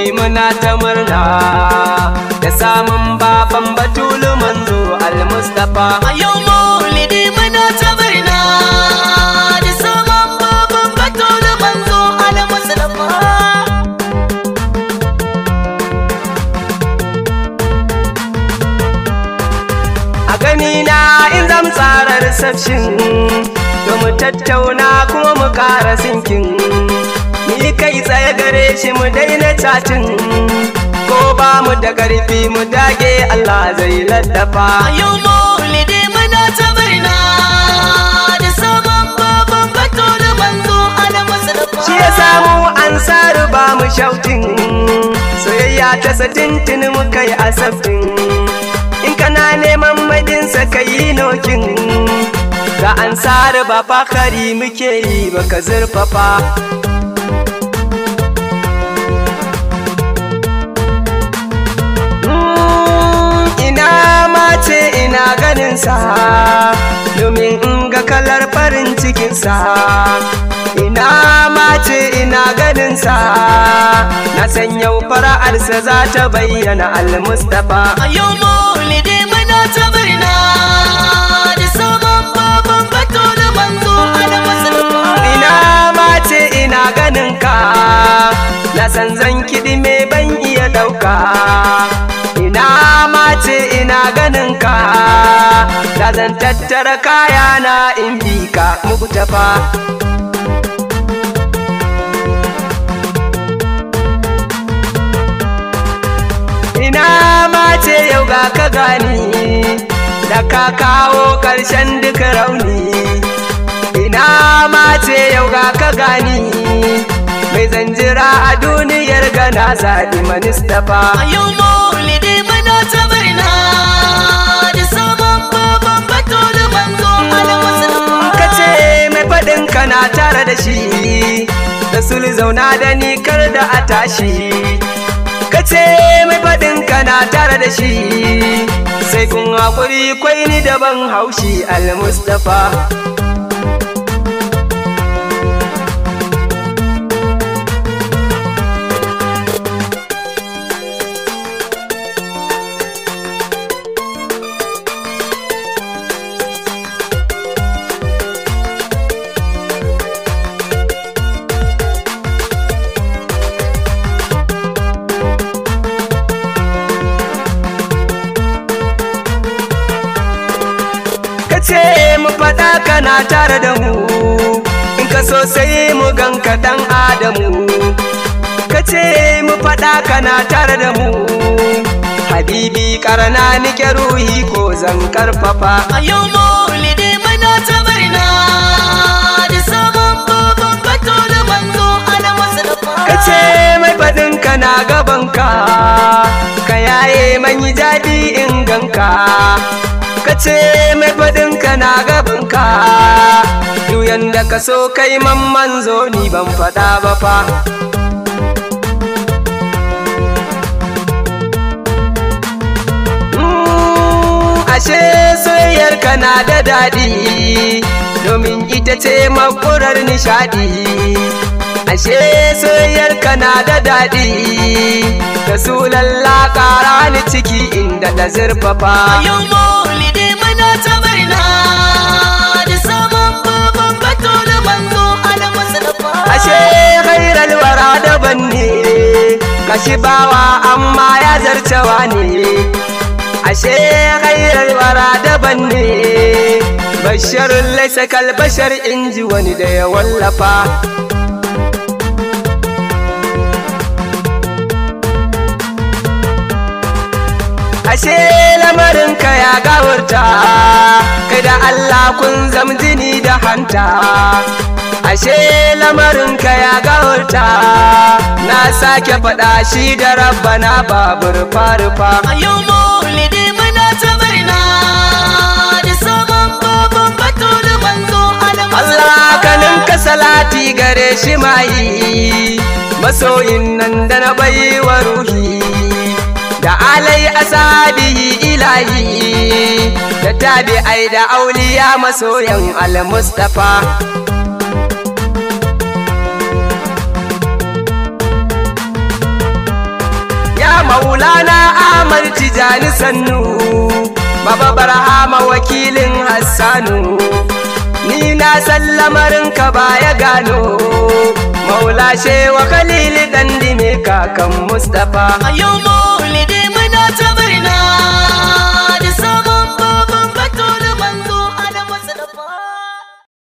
muna ta murna da samun baban batulu manzo al-mustafa A yau maulidi muna ta murna da sabon babban bato da manzo al-Mustafa. a gani na in zam tsara reception to mu tattauna kuma mu ƙara sinkin ni kai tsaye gare shi mu daina cacin ko ba mu da ƙarfi mu dage Allah zai laddafa A yau maulidi muna ta murna da sabon babban bato da manzo al-Mustafa. shi ya samu ansar ba mu shautin soyayya ta satintin muka yi asabtin in kana neman madinsa ka yi nokin ga ansar ba fakari muke yi baka zurfafa Mm, ina mace ina ganinsa domin in ga kalar farin cikinsa ina mace ina ganinsa na san yau fara'arsa za ta bayyana al-mustapha A yau maulidi muna ta murna da sabon babban bato da manzo al-Mustafa. ina mace ina ganinka na san zan kiɗi me ban iya ɗauka ina mace ina ganinka da zan tattara kayana in bi ka muku tafa ina mace yau ga ka gani da ka kawo ƙarshen duk rauni ina mace yau ga ka gani mai zanjira a duniyar gana zaɗi manistafa A yau maulidi muna ta murna da sabon babban bato da manzo al-Mustafa. ka ce mai faɗin ka na tare da shi da sul zauna da ni kar da a tashi ka ce mai faɗin ka na tare da shi sai kun haƙuri kwai ni daban haushi al-mustafa ka ce mu faɗa kana tare da mu in ka so sai mu ganka dan adamu ka ce mu faɗa kana tare da mu habibi karana nike ruhi ko zan karfafa A yau maulidi muna ta murna da sabon babban bato da manzo al-Mustafa. ka ce mai faɗin kana gabanka ka yaye manyi jadi in ganka ka ce mai faɗin kana gabanka duyan da ka so kai mamman zo ni ban faɗa ba fa Mm, ashe soyayyar ka na da daɗi domin ita ce makurar nishaɗi ashe soyayyar ka na da daɗi da su lallaka rani ciki inda da zurfafa A yau maulidi muna ta murna da sabon babban bato da manzo al-Mustafa. ashe khairal wara daban ne kashi bawa amma ya zarcewa ne ashe khairal wara daban ne basharun laisa kal bashar inji wani da ya wallafa ashe lamarinka ya gawarta kai da Allah kun zam jini da hanta ashe lamarinka ya gawarta na sake faɗa shi da rabbana babur farufa A yau maulidi muna ta murna da sabon babban bato da manzo al-Mustafa. Allah kanin ka salati gare shi mai masoyin nan da na bai wa ruhi da alai asabihi ilahi da tabi'ai da auliya masoyan al-mustafa maulana ahmad tijani sannu baba barhama wakilin hassanu ni na san lamarinka baya gano maula shewa khalili dan dime kakan mustapha a yau